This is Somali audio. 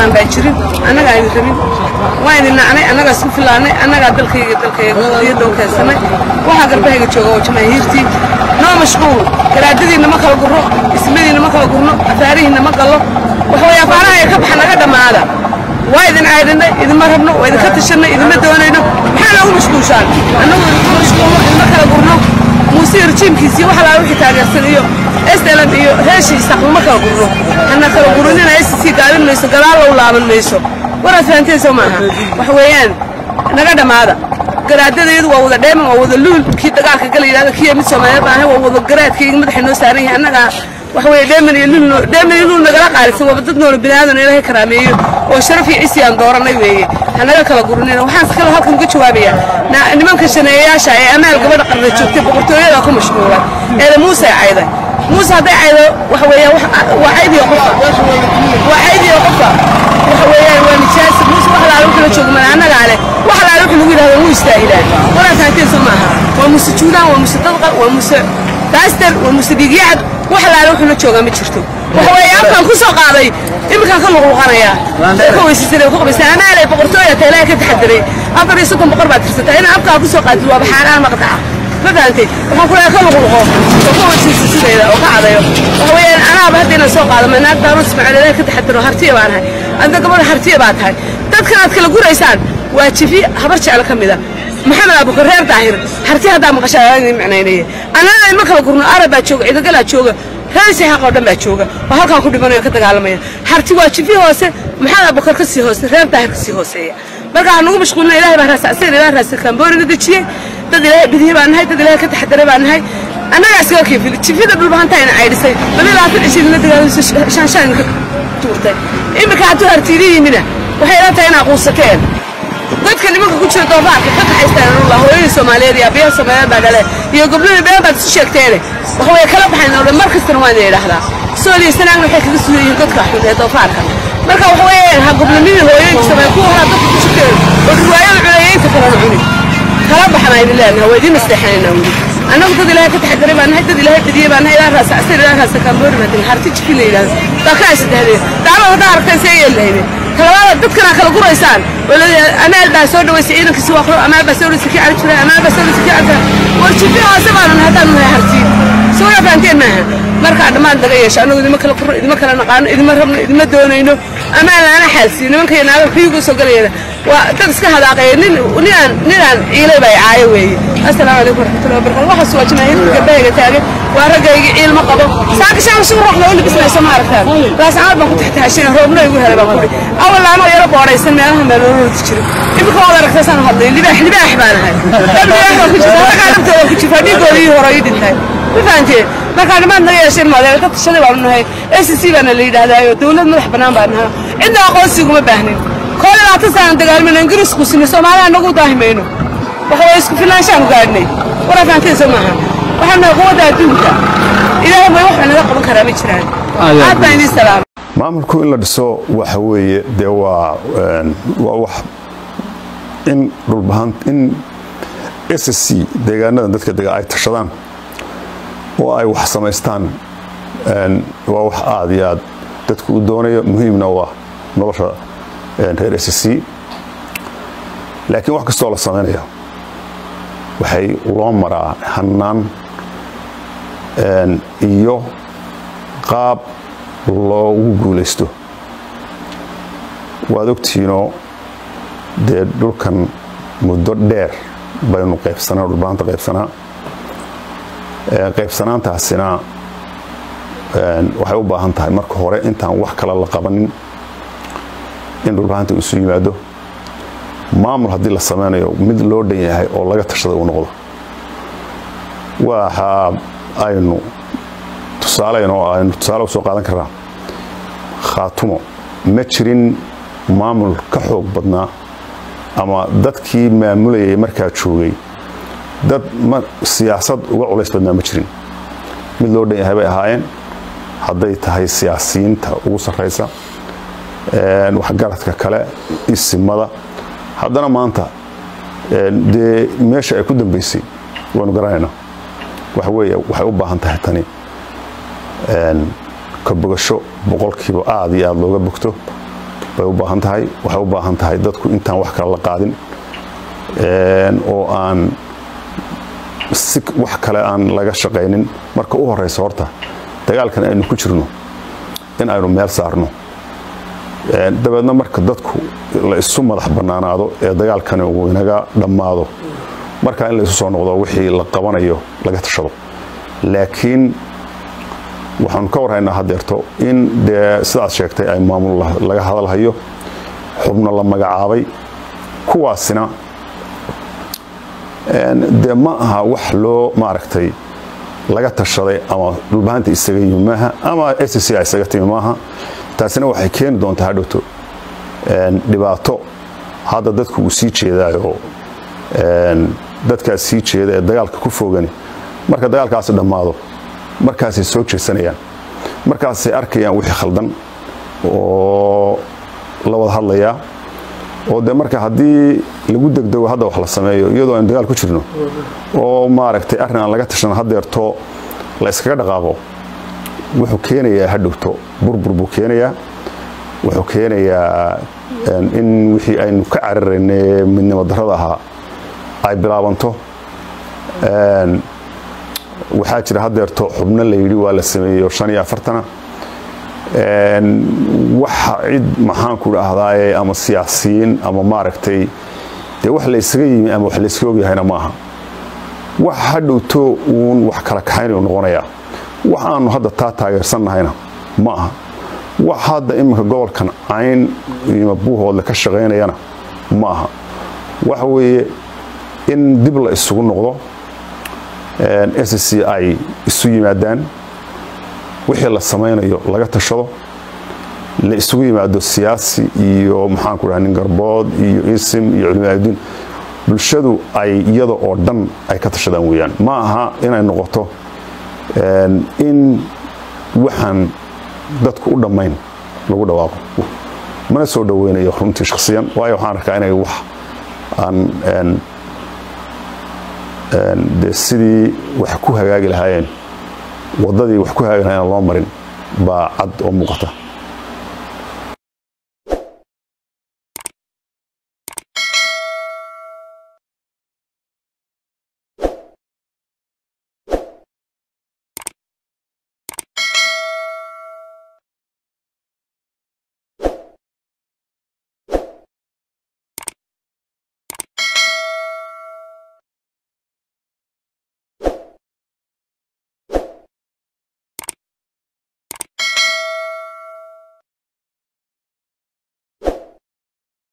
rabtaan baa jirin annagaa idin rabin waa idin nacnay annagaa isku filaanay annagaa dalkayga dalkayga qadiyadda u keensanay waxaa garbahayga jooga oo jamaahiirtii noo mashquul garaadadiinna ma kala gurno ismadiinna ma kala gurno afaarihiinna ma gallo waxaweye afaaraha ee ka baxa naga dhammaada waa idin caydinay idinma rabno waa idinka tashanay idinma doonayno maxaa noogu mashquulshaan annagu idinku mashquulno idinma kala gurno muuse rejiimkiisii wax alaa wixii taageersan iyo slm iyo reeshiisa uma kala gurno hana kala gurinina sc gaabin mayso gadaal low laaban mayso waraad fahanteen soo maaha waxa weeyaan naga dhammaada garaadadeedu waa wada dheeman waa wada luul kii dagaalka gala yidhahda kiya mid soomaaliyeed baan ahay waa wada garaadkayga madaxa noo saaran yahay annagaa waxa weeye dheeman iyo luul dheeman iyo luul nagala qaalisan waaba dad noola biniaadan ilaahay karaameeyo oo sharaf iyo cisi aan dooranay weeye hanaga kala gurinina waxaan kale halkan uga jawaabayaa nimanka shaneeyayaasha ee amaal gabadha qarda joogtay boqortooyada ku mashquulay eeda muuse cayday muuse hadday caydo waxa weeyaan waa caydiyo qofka waa caydiyo qofka waxa weeyaan waa nijaasi muuse wax laala wuxuu la joogo mana annagaa leh wax laala wuxuu lagu yidhahdo wuu istaahilaan walaa fahanteen soo maaha waa muuse juulaan waa muuse dadqal waa muuse baaster waa muuse dhiigyacad wax laala wuxuu la joogaa ma jirto waxa weeye afkaan ku soo qaaday iminkaan ka luqluqanayaa ka weysaysanay ku qabaysan amaalay boqortooya teelaa ka taxadiray afar iyo soddon boqor baad tirsataa inaan afkaan ku soo qaadid waa baxaanaan maqdaca ma fahantay waxaan ku leeyahay ka luqluqo oo ka weysaysa sideeda oo ka cadayo waxa weeyaan anaaba hadda inaan soo qaado ma naag daarood ismaaciil ilaahay ka taxadiro hartiya baan ahay adna gabadha hartiya baa tahay dadkan aad kala guraysaan waa jifi habar jecel ka mida maxamed abukar reer daahir harti haddaa maqashaa idin micnaynaya annana ima kala gurno arab baa jooga ciidagalaa jooga reer saxaaq oo dhan baa jooga oo halkaan ku dhimanayo ka dagaalamaya harti waa jifi hoose maxamed abukar ka sii hoose reer daahir ka sii hooseeya marka waxaan ugu mashquulina ilahay baa raasacsan ilahay raasa kamboorina dejiyey dad ilaahay bidiye baan nahay dad ilaahay ka taxadaray baan nahay annagaa iskaga kiifili jifida dhulbahanta ayna caydhisay laba labaatan cishiidina dagaalamiso shaanshaan ka tuurtay iminka hadduu hartiili yimina waxay ila tahay inaa quusateen dadka nimanka ku jira doofaarka ka kaxaystaan anula hooyadii soomaaliyeed iyo abiyaha soomaaliyeed baa dhale iyo gobdhadii been baad isu sheegteene waxa way kala baxayn oo dhan mar kastana waan idin idhahdaa sooliya sanaagna waxay kaga sugan yihiin dadka xun ee doofaarka marka waxa weeyaan ha gobnimidii hooyooyinka soomaaliya kuwa horaa dadka ku jirteen oo riwaayada culeeyeynta kalena cuni kala baxana idin leenaha waa idin nasteexanayna weli annagu dad ilaahay ka taxadaray baan nahay dad ilaahay badiye baan nahay ilaa raasa asir ilaa raasa kaamboori baa degay harti jikin la yidhahdo baa ka ay saddexdeen dacwada haddaa aragteen see yeeli lahaydeen talabaada dadkana kala guraysaan oo leeyahay amaal baa soo dhaweysay ciidankiisi waa qoro amaal baa soo dhaweysay kii cali jiray amaal baa soo dhaweysay kii cali war jifi hoose baanu nahay haddaan nahay harti soo yaa fahanteen maaha markaa dhammaan laga yeesho annagu idima kala qurno idima kala naqaano idima rabno idima doonayno amaal laana xaalsiin nimanka iyo naaga xuyuga soo galayana waa dad iska hadaaqaya nin ninaan ninaan ciilay baa caayo weeye assalaamu calaykum waraxmatullahi wabarakatu waxaas waa jamaahiirka gabdhahayga taagan waa raggayga ciil ma qabo saaka shaan si ruux loo libisnayso ma aragtaan laascamaad baan ku taxtaashina roobna igu helay baan kudhi awal laanoo yaro boodhaysan meelaha meelolorti jiro imika waad aragtaysaan hadlay libaax libaax baan ahay dad libaax baan ku jirta raggaa naftooda ku jirta dhiigoodii hore ii dhintay ma fahanteen markaa nimaad naga yeesheen maadeer dad tashaday baanu nahay s c baana la yidhahdaayo dawlad madax bannaan baan nahay cidna aqoonsiguma baahnin koo labaatan saanan dagaalmayno ingiriisku sinay soomaaliya nagu daahimayno waxa way isku filaanshaanu gaadhnay waraa fahanteen soo maaha waxaan nahay quwadda adduunka ilaahay may wax naga qaban karaa ma jiraan aad baan idiin salaama maamulku in la dhiso waxa weeye dee waa waa wax in dhulbahan in s c deegaanada dadka dega ay tashadaan oo ay wax samaystaan waa wax aada iyo aad dadku u doonayo muhiimna waa nolosha reer s c laakiin wax kastoo la samaynayo waxay loo maraa hannaan iyo qaab loogu guulaysto waad ogtihiinoo dee dhulkan muddo dheer baynu qaybsanaa dhulbaanta qaybsanaa qaybsanaantaasina waxay u baahan tahay marka hore intaan wax kale la qabanin in dhulbahanta isu yimaado maamul haddii la samaynayo mid loo dhan yahay oo laga tashada uu noqdo waxa aynu tusaaleyn oo aynu tusaale usoo qaadan karnaa khaatumo ma jirin maamul ka xoog badnaa ama dadkii maamulayay markaa joogay dad siyaasad uga culays badnaa ma jirin mid loo dhan yahay bay ahaayeen hadday tahay siyaasiyiinta ugu sarraysa waxgaradka kale isimada haddana maanta dee meesha ay ku dambaysay waynu garanaynaa waxa weeye waxay u baahan tahay tani ka bogasho boqolkiiba aada iyo aada looga bogto bay u baahan tahay waxay u baahan tahay dadku intaan wax kale la qaadin oo aan si wax kale aan laga shaqaynin marka u horeysa horta dagaalkan aynu ku jirno in aynu meel saarno dabeedna marka dadku la isu madax bannaanaado ee dagaalkani uu inaga dhammaado markaa in la isu soo noqdo wixii la qabanayo laga tashado laakiin waxaanu ka warhaynaa haddeerto in dee sidaad sheegtay ay maamul laga hadalhayo xubno la magacaabay kuwaasina dee ma aha wax loo maaragtay laga tashaday ama dhulbahanta isaga yimi maaha ama sc isaga timi maaha taasina waxay keeni doontaa hadhowto dhibaato hadda dadku uu sii jeedaayo dadkaas sii jeeda ee dagaalka ku fogani marka dagaalkaasi dhammaado markaasay soo jeesanayaan markaasay arkayaan wixii khaldan oo la wada hadlayaa oo de marka haddii lagu degdego hadda wax la sameeyo iyadoo aynu dagaal ku jirno oo maaragtay arrin aan laga tashan haddeerto la iskaga dhaqaaqo wuxuu keenayaa hadhowto burbur buu keenayaa wuxuu keenayaa in wixii aynu ka cararaynay midnimo darrada ahaa ay bilaabanto waxaa jira haddeerto xubno la yidhi waa la sameeyo shan iyo afartana waxa cid maxaanku dhahdaye ama siyaasiyiin ama maaragtay dee wax la ysaga yimi ama wax la yska ogyahayna maaha wax hadhowto uun wax kala kaxaynayu noqonayaa wax aanu hadda taa taageersannahayna ma aha wax hadda iminka gobolkan cayn iyo buuhoodle ka shaqaynayana ma aha waxa weeye in dib la isugu noqdo sc ay isu yimaadaan wixii la samaynayo laga tashado la isugu yimaado siyaasi iyo maxaanku dhaha nin garbood iyo isim iyo culimaadudiin bulshadu ay iyada oo dhan ay ka tashadaan weeyaan ma aha inay noqoto in waxaan dadku u dhammayn lagu dhawaaqo mana soo dhoweynayo runtii shakhsiyan waayo waxaan arkaa inay wax aan de sidii wax ku hagaagi lahaayeen waddadii wax ku hagaagi lahayen loo marin baa cad oo muuqata